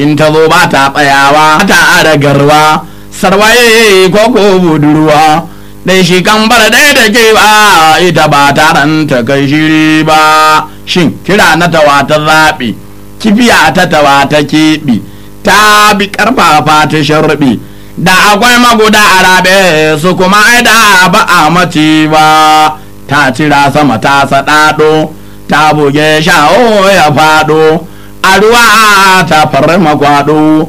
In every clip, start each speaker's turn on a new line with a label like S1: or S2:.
S1: in ta zo ba ta tsayawa ta ara garwa sarwaye ko ko budurwa dai shi kan bar dai da ke ba ita ba ta ta kai shiri ba shin kira na tawa ta zaɓi kibiya ta tawa ta keɓi ta bi karfafa ta sharbi da akwai maguda a rabe su kuma da ba a mace ba ta cira sama ta saɗaɗo ta buge sha'o ya faɗo a ruwa ta farma kwaɗo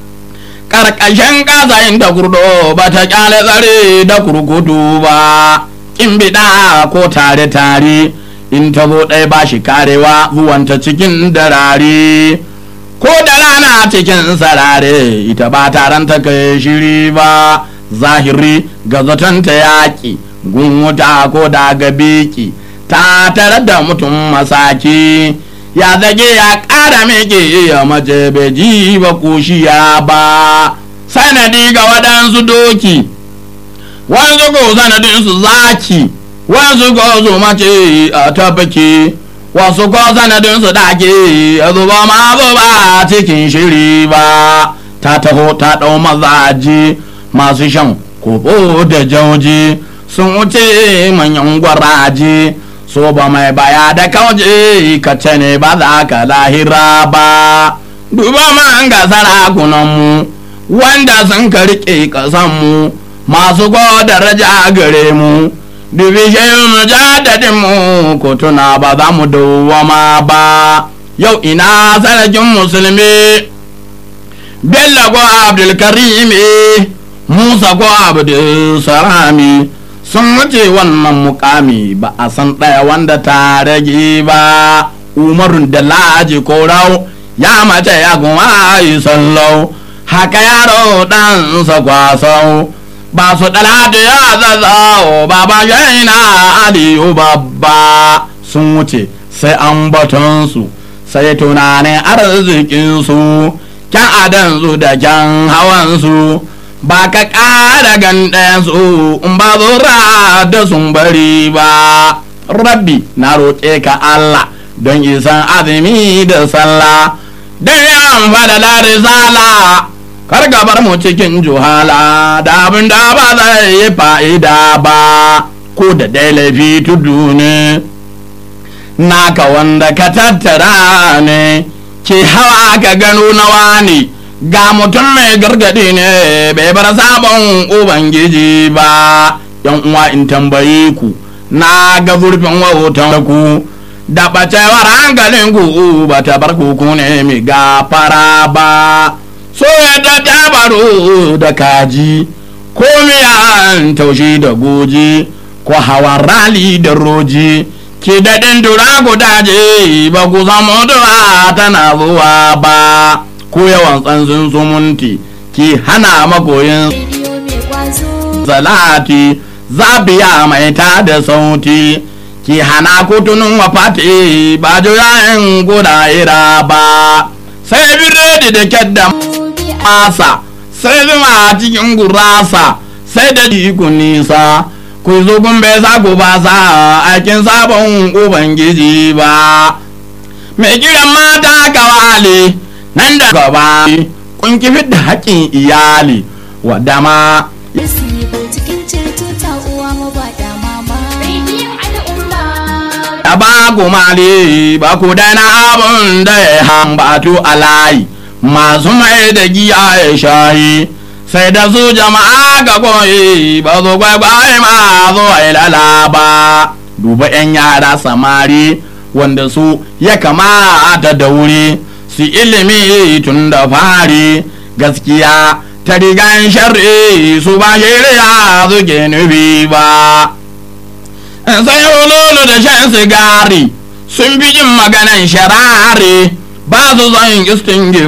S1: ƙarƙashin ƙasa inda kurdo ba ta ƙyale tsare da kurkutu ba ƙin biɗa ko tare-tare in ta zo ɗaya ba shi karewa zuwanta cikin darare ko da rana cikin sarare ita ba taron ta kai shiri ba zahiri ga zaton ta yaƙi gun wuta ko da ga beki ta tare da mutum masaki ya zage ya ƙara meke ya mace bai ji ba kushiya ba sanadi ga waɗansu doki wanzu ko sanadinsu zaki wanzu ko su mace a tabbaki wasu ko sanadinsu dake a zuba ma zuba cikin shiri ba ta taho ta ɗau mazaji masu shan kobo da jauji sun wuce manyan gwaraje so ba mai baya da kauje ka ce ne ba za ka lahira ba duba man ga sarakunanmu wanda sun ka riƙe ƙasanmu masu ko daraja gare mu dubi shehun jadadinmu ko tuna ba za mu dawwama ba yau ina sarkin musulmi bello ko abdulkarimi musa ko abdulsalami sun wuce wannan mukami ba a san ɗaya wanda ta rage ba umarun da laji ko rau ya mace ya kuma yi sallau haka yaro ɗansa kwasau ba su ɗalatu ya zazzao baba shaina aliyu babba sun wuce sai an batonsu sai tunanin arzikinsu kyan adansu da kyan hawansu ba ka ƙara gandayensu in ba zura da sun bari ba rabbi na roƙe ka Allah don isan azumi da sallah don yan fada risala kar bar mu cikin juhala da abin da ba zai yi fa'ida ba ko da dai laifi tudu ne naka wanda ka tattara ne ke hawa ka gano nawa ne ga mutum mai gargadi ne bai bar sabon ubangiji ba yan uwa in tambaye ku na ga zurfin wautan ku da bacewar hankalin ku ba ta bar ku ne mai gafara ba so yadda ta baro da kaji ko miyan taushi da goji ko hawan rali da roji ki daɗin dura gudaje ba ku samu dura tana zuwa ba ko yawan tsansin sumunti ki hana magoyin salati zabiya mai ta da sauti ki hana kutunin wafati ba juyayen guda ira ba sai biredi da kyadda masa sai zuma cikin gurasa sai da ku nisa ku zo bai za ku ba sa aikin sabon ubangiji ba mai kiran mata kawali nan da gaba kun kifi da haƙƙin iyali wadda ma da ba ku mali ba ku daina abun da ya hambatu a layi masu mai da giya ya shayi sai da su jama'a ga koyi ba su kwaikwaye ma zo ilala ba duba 'yan yara samari wanda su ya kamata da wuri su ilimi tun da fari gaskiya ta rigan sharri su ba shirya suke nufi ba sai hululu da shan sigari sun fi jin maganan sharari ba su son istin